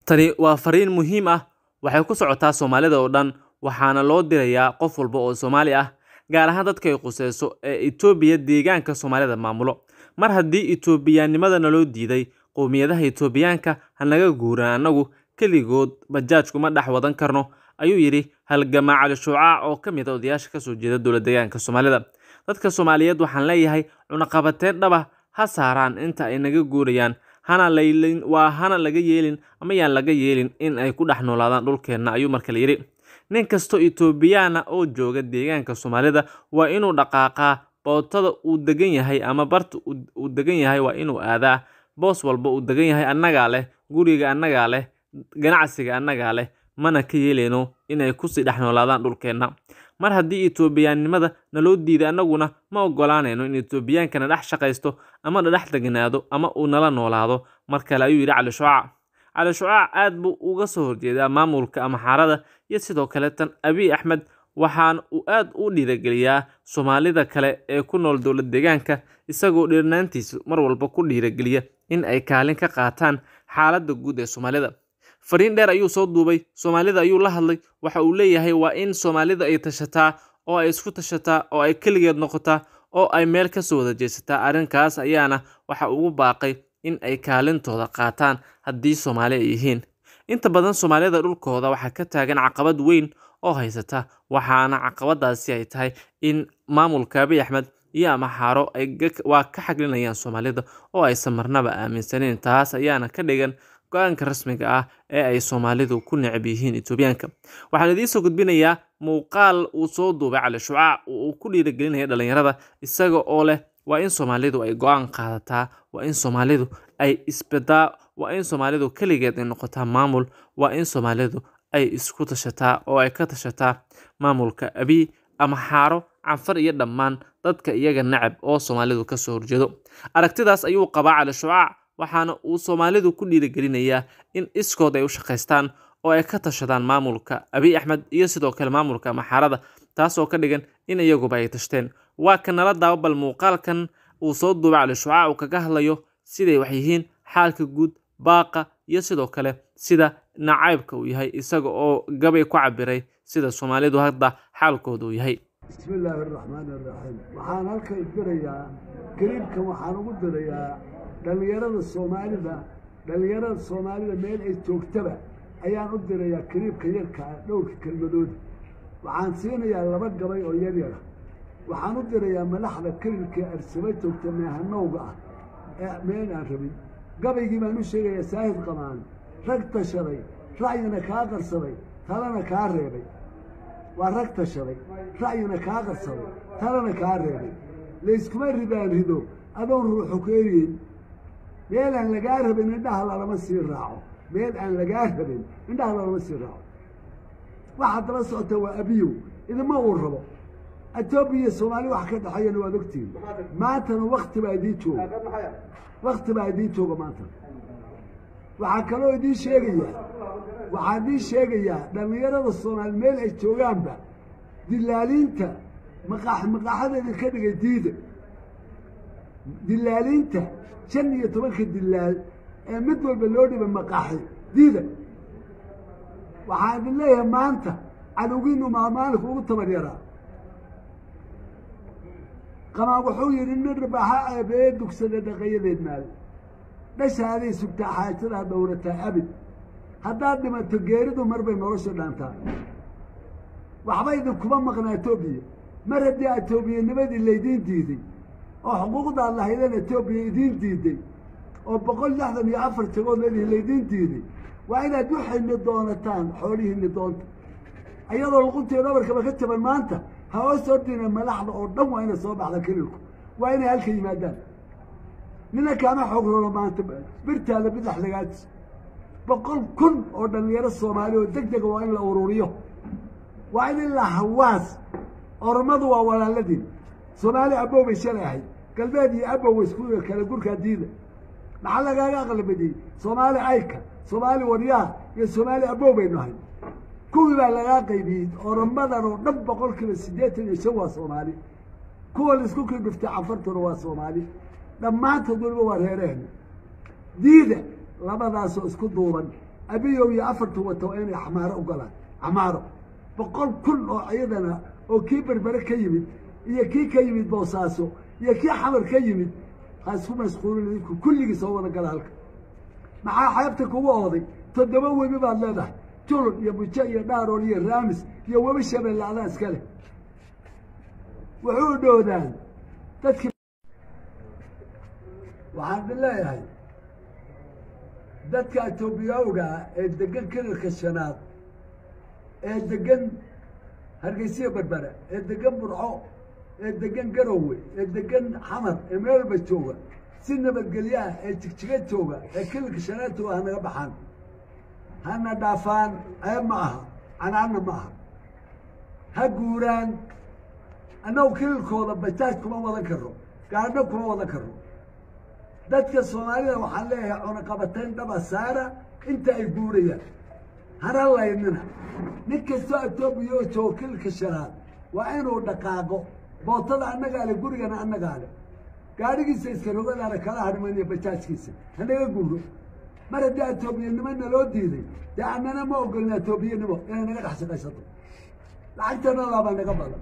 Tani waa fariin muhiim ah waxay ku socotaa Soomaalida oo dhan waxaana loo dirayaa qof walba oo Soomaali ah gaar ahaan dadka ay khusayso ee Itoobiya deegaanka Soomaalida maamulo. Mar haddii Itoobiyaanimada naloo diiday, qowmiyadaha Itoobiyaanka ha naga guuraan annagu keligood bajaaj kuma dhex wadan karno, ayuu yidhi halgamaa Cali Shuucac oo ka mid ah odayaasha ka soo jeeda dowlad-deegaanka Soomaalida. Dadka Soomaaliyeed waxaan leeyahay cunaqabateyn dhab ah ha saaraan inta ay naga guurayaan, hana laylin waa hana laga yeelin ama yaan laga yeelin in ay ku dhex noolaadaan dhulkeenna, ayuu markale yidhi. Nin kastoo Itoobiyaan ah oo jooga deegaanka Soomaalida waa inuu dhaqaaqaa bootada uu degan yahay ama barta uu degan yahay waa inuu aadaa. Boos walba uu degan yahay annagaa leh, guriga annagaa leh, ganacsiga annagaa leh, mana ka yeelayno inay ku sii dhex noolaadaan dhulkeenna. Mar haddii Itoobiyaanimada naloo diiday annaguna ma oggolaanayno in Itoobiyaanka na dhex shaqaysto ama na dhex deganaado ama uu nala noolaado. Mar kale ayuu yidhi Cali Shuucac. Cali Shuucac aad buu uga soo horjeedaa maamulka Amxaarada iyo sidoo kale tan Abiy Axmed waxaana uu aad u dhiirigeliyaa Soomaalida kale ee ku nool dowlad-deegaanka isagoo dhirnaantiisa mar walba ku dhiirigeliya in ay kaalin ka qaataan xaaladda guud ee Soomaalida. Fariin dheer ayuu soo duubay, Soomaalida ayuu la hadlay, waxa uu leeyahay waa in Soomaalida ay tashataa oo ay isku tashataa oo ay keligeed noqotaa oo ay meel ka soo wada jeesataa. Arrinkaas ayaana waxa ugu baaqay in ay kaalintooda qaataan haddii Soomaali ay yihiin. Inta badan Soomaalida dhulkooda waxaa ka taagan caqabad weyn oo haysata, waxaana caqabadaasi ay tahay in maamulka Abiy Axmed iyo Amxaaro ay waa ka xaglinayaan Soomaalida oo aysan marnaba aaminsaneyn. Taas ayaana ka dhigan go'aanka rasmiga ah ee ay Soomaalidu ku neceb yihiin Itoobiyaanka. Waxaan idiin soo gudbinayaa muuqaal uu soo duubay Cali Shuucac oo uu ku dhiirigelinayo dhalinyarada isaga oo leh waa in Soomaalidu ay go'aan qaadataa, waa in Soomaalidu ay isbadaa, waa in Soomaalidu keligeed ay noqotaa maamul, waa in Soomaalidu ay isku tashataa oo ay ka tashataa maamulka Abiy, Amxaaro, Canfar iyo dhammaan dadka iyaga neceb oo Soomaalidu ka soo horjeedo. Aragtidaas ayuu qabaa Cali Shuucac waxaana uu Soomaalidu ku dhiirigelinayaa in iskood ay u shaqaystaan oo ay ka tashadaan maamulka Abiy Axmed iyo sidoo kale maamulka Amxaarada taasoo ka dhigan in iyaguba ay tashteen. Waa kan nala daawo bal muuqaalkan uu soo duubay Cali Shuucac uu kaga hadlayo siday wax yihiin xaalka guud, baaqa iyo sidoo kale sida nacaybka uu yahay isaga oo gabay ku cabiray sida Soomaalidu hadda xaalkooda uu yahay. bismi illaahi araxmaani araxiim waxaan halkan dirayaa kariibkan waxaan ugu dirayaa dhallinyarada soomaalida dhallinyarada soomaalida meel ay joogtaba ayaan u dirayaa kariibka yarka ah dhowrka kelmadood waxaan siinayaa laba gabay oo yar yara waxaan u dirayaa madaxda kariibka arsaba joogta meehanowga ah ee meel aan rabin gabaygii baan u sheegayaa saahid qamaan rag tashaday ra'yina kaa qarsaday talana kaa reebay waa rag tashaday ra'yina kaa qarsaday talana kaa reebay layskuma ribaan rido adoon ruuxu ku eriyeyn meel aan lagaa rabin indhaha lalama sii raaco meel aan lagaa rabin indhaha lalama sii raaco waxaad daba socota waa abiyow idima uu rabo etoobiya iyo soomaali wax ka dhexeeyana waad ogtihin maantana wakti baa idiin jooga wakti baa idiin jooga maantana waxaa kaloo idiin sheegaya waxaa idiin sheegayaa dhallinyarada soomaali meel ay joogaanba dilaaliinta maqaax maqaaxada idinka dhigay diida dilaaliinta shan iyo tobanka dilaal ee mid walba loo dhibay maqaaxi diida waxaan idin leeyahay maanta cadowgiinu maa maalinka ugu tabar yaraa qamaan wuxuu yidhi nin rabaaxa eebee dugsada dhaqayadeed maali dhashaaday sugtaa xaajadaa dhowrataa abid haddaad dhimato geeridu mar bay nolosha dhaantaa waxba idinkuma maqnaa etoobiya mar haddii etoobiyanimadii laydiin diiday oo xuquuqdaad lahaydeen etoobiya idiin diiday oo boqol lixdan iyo afar jagood leedihi laydiin diiday waa inaad waxayni doonataan xoolihiini doonta ayadoo luquntii dhabarkaba ka jaban maanta ha hoos ordina madaxda oo dhan waa inay soo baxda kelilku waa inay halka yimaadaan nina kaama xoog rolo maanta birtaada bidax lagaadis boqol kun oo dhallinyaro soomaali oo deg dega waa in la ururiyo waa in ilaa hawaas ormadu waa walaaladiin soomaali abow bay shalay ahayd galbeed iyo abow isku kala gurkaa diida maxaa lagaaga aqlabadiyey soomaali ayka soomaali waryaha iyo soomaali abow baynu ahay kuwii baa lagaa qaybiyey oramadan oo dhan boqol kiiba siddeetan iyo shan waa soomaali kuwa laisku kii dhuftay cafartuna waa soomaali dhammaantood weliba waa reerehna diida labadaasoo isku duuban abiyow iyo afartu wato waa inay xamaaro u galaan xamaaro boqol kun oo iyadana oo kii berbere ka yimid iyo kii ka yimid boosaaso iyo kii xamar ka yimid ha isku mashquulin idinku kulligii soo wada gala halka maxaa xeebta kugu ooday toddoba webi baad leedahay julun iyo bujo iyo dhaarool iyo raamis iyo webi shabeelle adaa iska leh wuxuu dhoodaan dadkii waxaan idin leeyahay dadka etoobiyawga ee degan kilalka shanaad ee degan hargeysiya berbere ee degan burco ee degan garowe ee degan xamar ee meelba jooga si nabadgelyaha ee jigjiga jooga ee kilalka shanaad jooga hanaga baxaan hana dhaafaan ceeb ma aha canaanna ma aha ha guuraan annagu kilalkooda bajaaj kuma wadan karno gaadho kuma wadan karno dadka soomaalida waxaan leeyahay cunaqabatayn dhaba saara inta ay guurayaan hana laynina nin kastoo etoobiya oo joogo kilalka shanaad waa inuu dhaqaaqo bootada annagaa le gurigana annagaa le gaadhigiisa iska rogadaana kala hadhmaniyo bajaajkiisa hanaga guuro mar haddii etoobiyanimo naloo diiday dee annana ma ogolina etoobiyanimo inay naga dhex shaqaysato lacagtana laabaa naga badan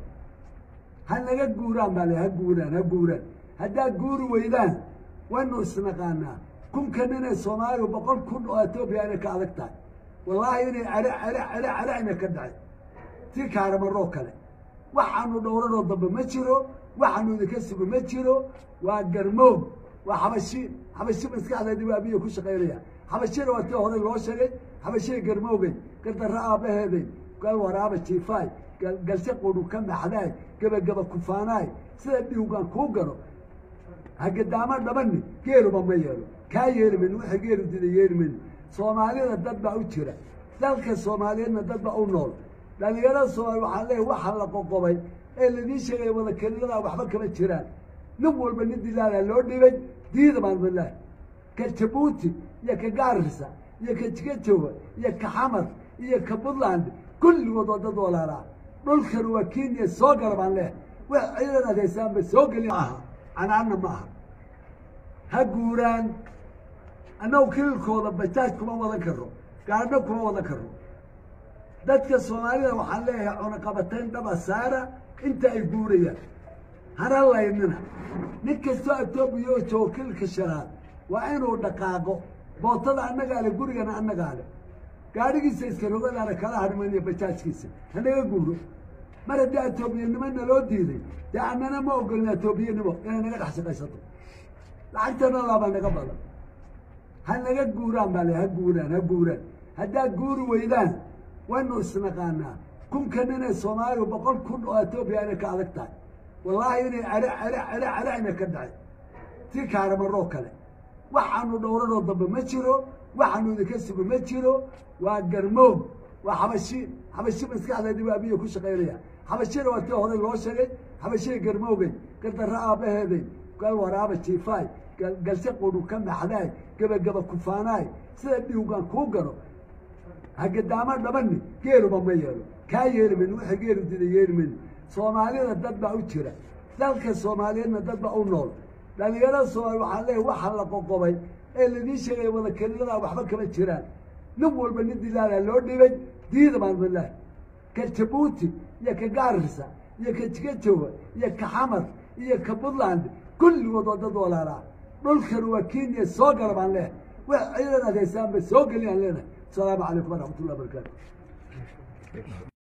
ha naga guuraan baa le ha guuraan ha guuraan haddaad guuri weydaan waynu isnaqaanaa kunka nin ee soomaaliya boqol kun oo etoobiya inay ka adag tahay wallaahi inay are are are are ina ka dhacay tii kaaramaroo kale waxaanu dhowranoo dambe ma jiro waxaanu idinka sugo ma jiro waa garmoog waa xabashi xabashi maskaxdeedii waa abiya ku shaqaynaya xabashina waa tii hore loo sheegay xabashiya garmoogay gardarra aabbaheeday gal waraaba jiifaay galshe qudhu ka maxdaay gebagaba kufaanaay sida dhiugaan kuu galo hagadaamo dhabani geeluba ma yeelo kaa yeeli mayno wixii geelu dida yeeli mayno soomaalida dad baa u jira dalka soomaaliyeedna dad baa u nool dhalinyarada soomaaliya waxaan leeyahay waxaa la qoqobay ee ladiin sheegay wada keliladaa waxba kama jiraan nin walba nin dilaalaa loo dhibay diida baan bilaah ka jabuuti iyo ka gaarisa iyo ka jigajooga iyo ka xamar iyo ka puntland kulligood waa dad walaalaa dhulkan waa kenya soo gala baan leehay wax ciidan aad haysaanba soo geli maaha canaanna ma aha ha guuraan annagu kilalkooda bajaaj kuma wadan karno gaadho kuma wadan karno dadka soomaalida waxaan leeyahay cunaqabatayn dhaba saara inta ay guurayaan hana laynina nin kastoo etoobiya oo joogo kilalka shanaad waa inuu dhaqaaqo bootada annagaa le gurigana annagaa le gaadhigiisa iska rogadaana kala hadhmaniyo bajaajkiisa hanaga guuro mar haddii etoobiyanimo naloo diiday dee annana ma ogolina etoobiyanimo inay naga dhex shaqaysato lacagtana laabaa naga badan ha naga guuraan baa le ha guuraan ha guuraan haddaad guuri weydaan waynu isnaqaanaa kunka nin ee soomaaliya boqol kun oo etoobiya inay ka adag tahay wallaahi inay are are are are ina ka dhacay tii kaaramaroo kale waxaanu dhowranoo dambe ma jiro waxaanu idinka sugo ma jiro waa garmoog waa xabashi xabashi maskaxdeedii waa abiya ku shaqaynaya xabashina waa tii hore loo sheegay xabashiya garmoogay gardarra aabbaheeday gal waraaba jiifaay galshe qudhu ka maxdaay gebagaba kufaanaay sida dhiugaan kuu galo hagadaamo dhabani geeluba ma yeelo kaa yeeli mayno wixii geelu dida yeeli mayno soomaalida dad baa u jira dalka soomaaliyeedna dad baa u nool dhalinyarada soomaaliya waxaan leeyahay waxaa la qoqobay ee ladiin sheegay wada keliladaa waxba kama jiraan nin walba nin dilaalaa loo dhibay diida baan bilaah ka jabuuti iyo ka gaarisa iyo ka jigajooga iyo ka xamar iyo ka puntland kulligood waa dad walaalaa dhulkan waa kenya soo gala baan leehay wax ciidan aad haysaanba soo geliyaan leenahay asalaamu calaykum waraxmat ullah barakaatu